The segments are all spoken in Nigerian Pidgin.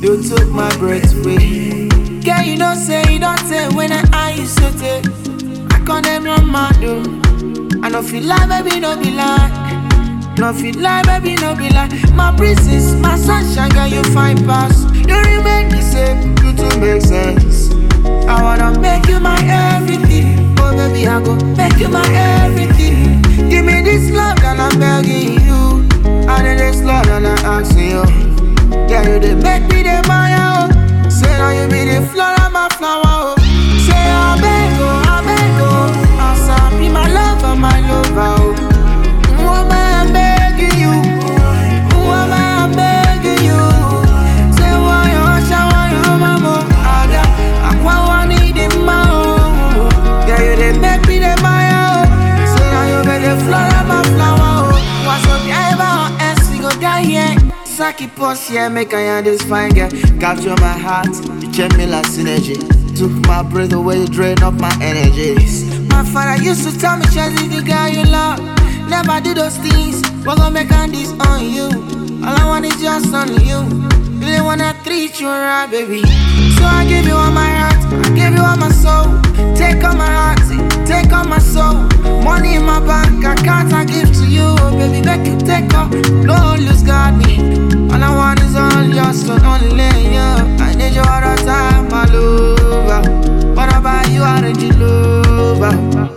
You took my breath away. Girl, you know say you don't say when I eye you so take. I call them no mad though. I no feel like baby no be lie. No feel like baby no be lie. My princess, my sunshine, girl you fine pass. You remain the same, you to make sense. I wanna make you my everything. Oh baby, I go make you my everything. Give me this love that I'm begging you. I need this love that I'm asking you. Yeah, you dey make me the Maya, oh. Say now you be the flower, my flower, oh. Say I beg, oh, I beg, oh. Asa be my lover, my lover, oh. Who am I I'm begging you? Who am I I'm begging you? Say why you shower, why you mama? Ada, aqua one need the oh. Yeah, you dey make me the Maya, oh. Say now you be the flower, my flower, oh. What's up, yeah, ever, else we go die, yeah. Saki pause here, make I hear this fine girl. Capture my heart, you change me like synergy. Took my breath away, you drain up my energies. My father used to tell me, Chelsea, the girl you love. Never do those things, we're gonna make on this on you. All I want is just on you. Really wanna treat you right, baby. So I give you all my heart, I give you all my soul. Take all my heart, take all my soul. Money in my bank, I can't I give to you, baby. Make you take all, no lose got me. All I want is all yours, so only you. I need you all the time, my lover. What about you, I need you, lover.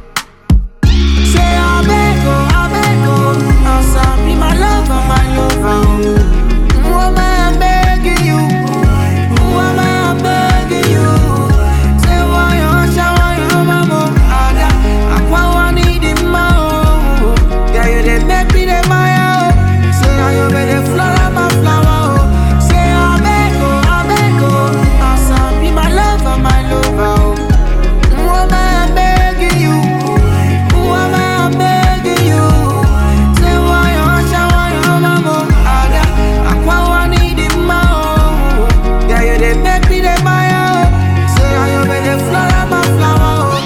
Say I beg, oh, I beg, oh. Asa be my lover, my lover. oh. Who am I I'm begging you? Who am I I'm begging you? Say why you shower, you mama? Ada, aqua one need the oh. Yeah, you dey make me the Maya, oh. Say now you be the flower, my flower, oh. Say I beg, oh, I beg, oh. Asa be my lover, my lover, oh. Who am I I'm begging you? Who am I I'm begging you? Say why you shower, you mama? Ada, aqua one need the oh. Yeah, you dey make me the Maya, oh. Say now you be the flower, my flower, oh.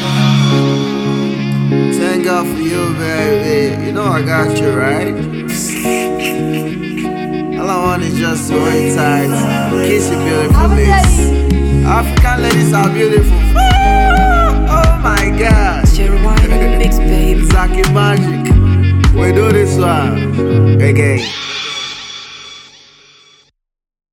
Thank God for you, baby. You know I got you, right? All I want is just to hold you tight, kiss your beautiful lips. African ladies are beautiful. Oh my God. Jeremiah Mix, baby. Zaki Magic. We do this one again.